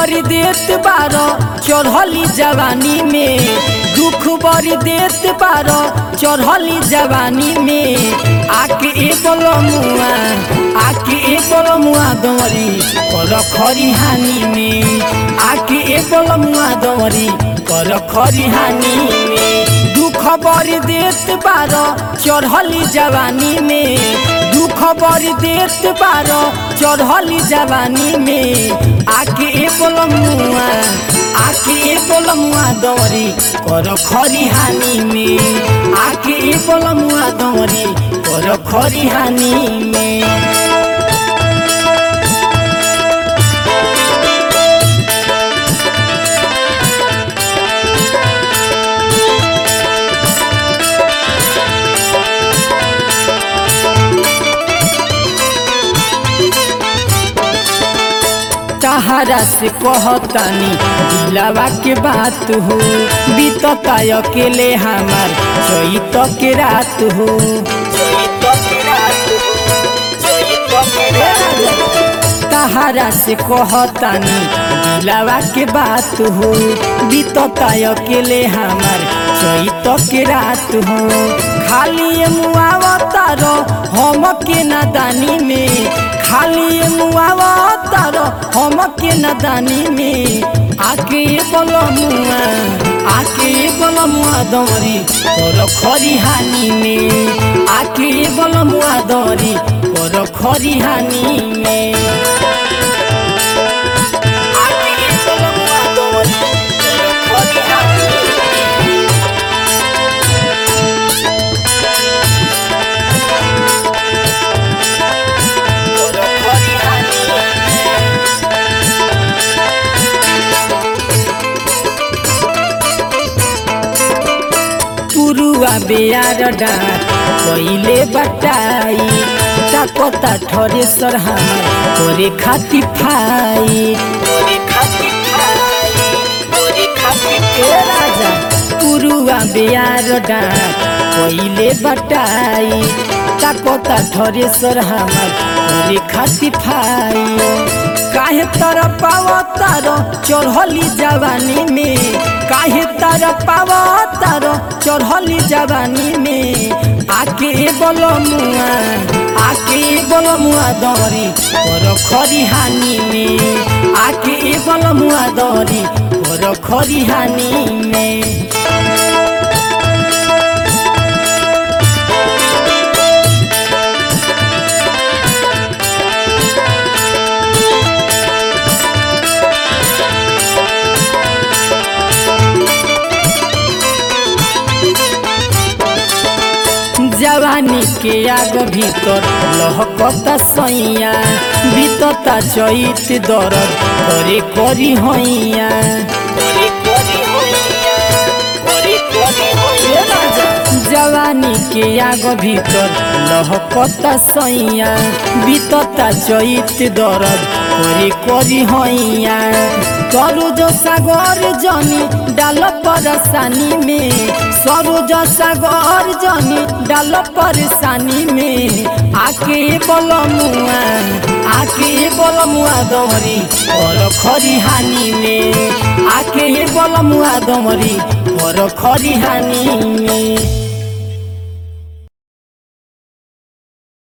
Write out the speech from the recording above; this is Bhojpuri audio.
बड़ी देत बारो चढ़ली जवानी में दुख बड़ी देत बारो चढ़ली जवानी में आके ए बोलो मुआ आके ए बोलो मुआ दमरी कर खरी हानि में आके ए बोलो मुआ दमरी कर खरी हानि में दुख बड़ी देत बारो चढ़ली जवानी में दुख बड़ी देत बारो चढ़ली जवानी में आके ए बोलमुआ आके ए बोलमुआ दौरी कर खरी हानि में आके ए बोलमुआ दौरी कर खरी हानि में तहरा से कहतानी दिलावा के बात हो बीतता अकेले हमार चैत के रात हो तहरा से कहतानी दिलावा के बात हो बीतता अकेले हमार चैत के रात हो खाली मुआवतारो हम के नादानी में खाली मुआवतारो हम के नादानी में आके बोलो मुआ आके बोलो मुआ दौरी तोर खरी हानि में आके बोलो मुआ दौरी तोर खरी हानि में आके बोलो मुआ दौरी तोर खरी हानि में तोर खरी हानि में पुरुआ बेयार डाँट पहिले बटाई ताकता ठरे सर हमार तोरे खाती फाई तोरे खाती फाई तोरे खाती ए राजा पुरुआ बेयार डाँट पहिले बटाई ताकता ठरे सर हमार तोरे खाती फाई काहे तर पाव तार चढ़ली जवानी में काहे तर पाव तार चढ़ली जवानी में आके बोलो मुआ आके बोलो मुआ दौरी कर खरी हानि में आके बोलो मुआ दौरी कर खरी हानि में जवानी के आग भीतर लहकता सैया बीतता चैत दरद करे करी हैया जवानी के आग भीतर लहकता सैया बीतता चैत दरद करे करी हैया सरोज सागर जनी डाल परेशानी में सरोज सागर जनी डाल परेशानी में आके बोल मुआ आके बोल मुआ दमरी और खरी हानि में आके बोल मुआ दमरी और खरी हानि में